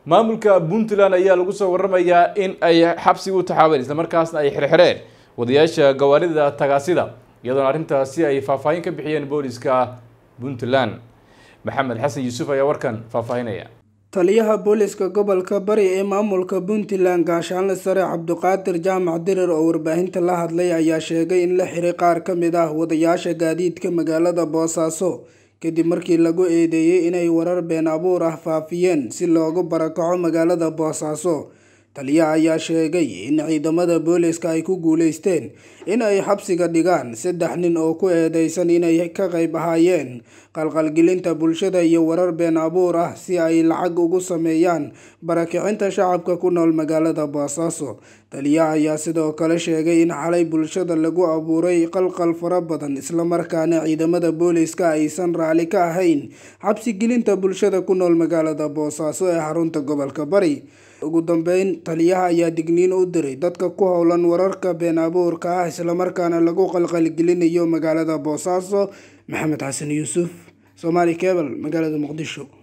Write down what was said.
maamulka puntland ayaa lagu soo waramayaa in ay xabsi u taxaabeen islamarkaasna ay xirxireen wadayaasha gawaarida tagaasida iyadoona arrintaasi ay faahfaahin ka bixiyeen booliska puntland maxamed xasan yuusuf ayaa warkan faahfaahinaya taliyaha booliska gobolka bari ee maamulka puntland gaashaanle sare cabduqaadir jaamac dirir oo warbaahinta la hadlay ayaa sheegay in la xiray qaar ka mid ah wadayaasha gaadiidka magaalada boosaaso kadib markii lagu eedeeyey inay warar been abuur ah faafiyeen si loogu barakaco magaalada boosaaso taliyaha ayaa sheegay in ciidamada booliska ay ku guuleysteen in ay xabsiga dhigaan saddex nin oo ku eedeysan inay ka qayb ahaayeen qalqalgelinta bulshada iyo warar been abuur ah si ay lacag ugu sameeyaan barakicinta shacabka ku nool magaalada boosaaso taliyaha ayaa sidoo kale sheegay in xalay bulshada lagu abuuray qalqal fara badan islamarkaana ciidamada booliska aysan raali ka ahayn xabsigelinta bulshada ku nool magaalada boosaaso ee xarunta gobolka bari ugu dambeyn taliyaha ayaa digniin u diray dadka ku howlan wararka been abuurka ah islamarkaana lagu qalqalgelinayo magaalada boosaaso maxamed xasan yuusuf somaali cebal magaalada muqdisho